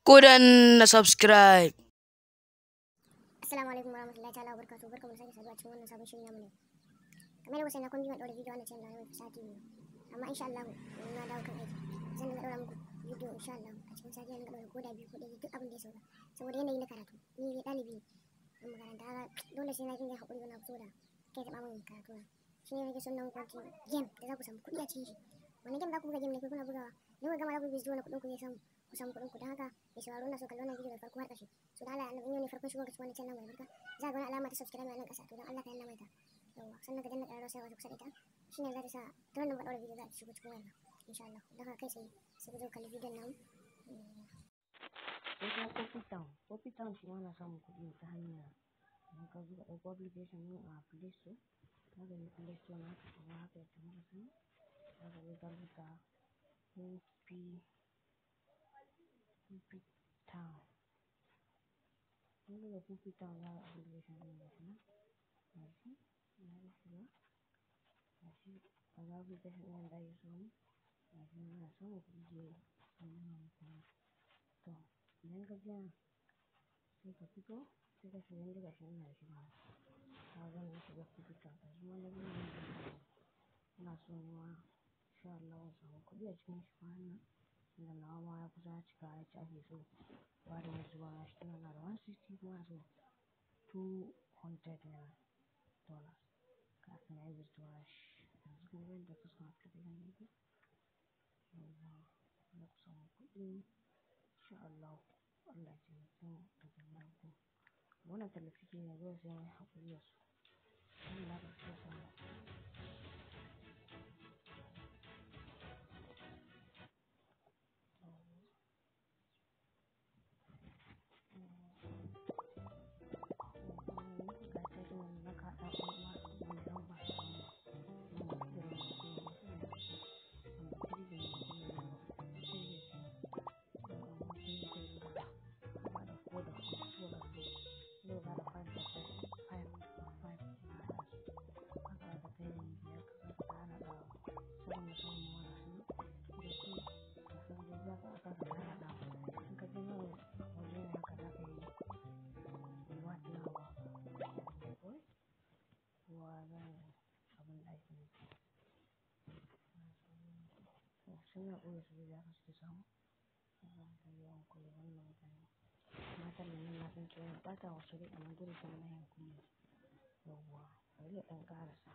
ku danna subscribe. Assalamu alaikum warahmatullahi ta'ala wabarakatuh barkamu da sake saduwa cikin wannan sabon shirin namu ne kamar yadda na kun ji na ɗaura bidiyo wannan channel na sati biyu amma insha Allah in na dawo kan aiki zan dinga ɗaura muku bidiyo insha Allah a cikin sati zan dinga ɗaura ko da biyu ko ɗaya duk abin da ya sauka saboda yanayi na karatu ni ɗalibi ne a makaranta haka dole sai na dinga haƙuri wani abu saboda kai taɓa min karatu na shi ne nake son nan kwanci game da za ku samu kuɗi a cikin shi wani game za ku buga game ne ko kuna bugawa ne ku gama za ku bi zuwa na kuɗin ku zai samu ku samu kuɗin ku don haka mai sauraro na so kalli wannan bidiyo da farko har ƙarshe so da Allah annabi yau ne farkon shigo ga cikin wannan channel mai barka za ga wani alama ta subscribe a nan ƙasa to don Allah ka yanna mai ta yawa sannan ka danna ƙararrawa sai wasu kusa da ita shine za ta sa ta wannan ba ɗaura bidiyo za ta shigo cikin wannan insha Allah don haka kai tsaye sai ku zo kalli bidiyon namu sai kuma coffee town coffee town shi ma na samun kuɗi ta hanyar idan ka zuba ɗauko application ɗin a play store ka ga play store na kuma haka ya kamata sani za ka zo ka rubuta coffee coffee town kun buga coffee town za ka application ɗin ga shi nan ga shi na yi shiga ga shi a ga application ɗin da ake samu ga shi nan ana samun kuɗi da yawa sun nuna muku nan to idan ka biya sai ka fito sai ka shiga inda gashi ina shiga ka ga na shiga fita ka zuwa na biyu ne da ina so ne ma insha Allah in samu kuɗi a cikin shi kwanan nan tunda nawa ma ya kusa cika ya ci ake so ba da mai zuwa na shi tana na da 160 kuma so 200 naira dollars kafin ya yi withdraw shi yanzu kuma yadda kusa application yake yawwa na ku samu kuɗi insha Allah Allah ya taimake mu da jami'an ku wannan talafiki ne dole sai mun haƙuri da su Allah ba su samu suna ɓoye su da haka suke samu da yawan kula wannan mutane matan nan na san cewa ɓata wasu rai amma dole sai na yin kunya yawwa bari ya ɗan ƙarasa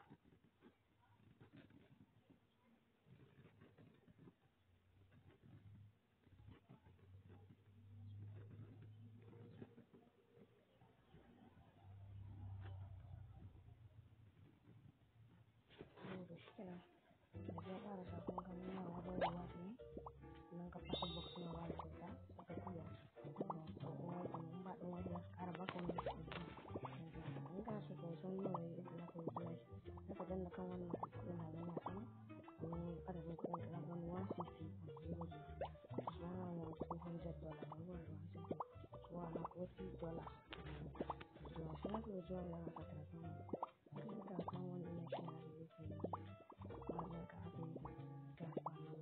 saboda shi kenan da ya ƙarasa kuma kan nuna wa da ruwa ne nan ka fasa box na wa da kyauta aka biya to kuma in ba ɗin wani za su ƙara baka wani su in kana so ka san nawa ne yadda za ka yi biya shi za ka danna kan wannan kuɗin na yana sama domin adadin kuɗin da zan one sixty zero zero su wannan yana two hundred dollar ne wani one sixty wa na forty dollar zuwa shi na ke zuwa yana ka tafi kuma ka san wani na shi na da yake yi wannan ka abin da ta samu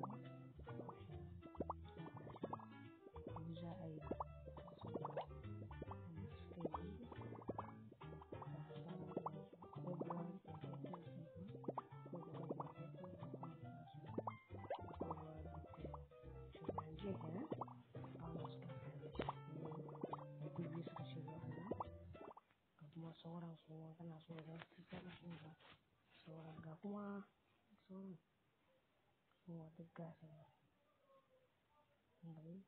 za a yi sauran su kana so da su kana so da sauran ga kuma sauran kuma duk gasa ne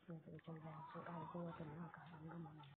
yanzu da canza sun ƙara kowace na haka an gama mai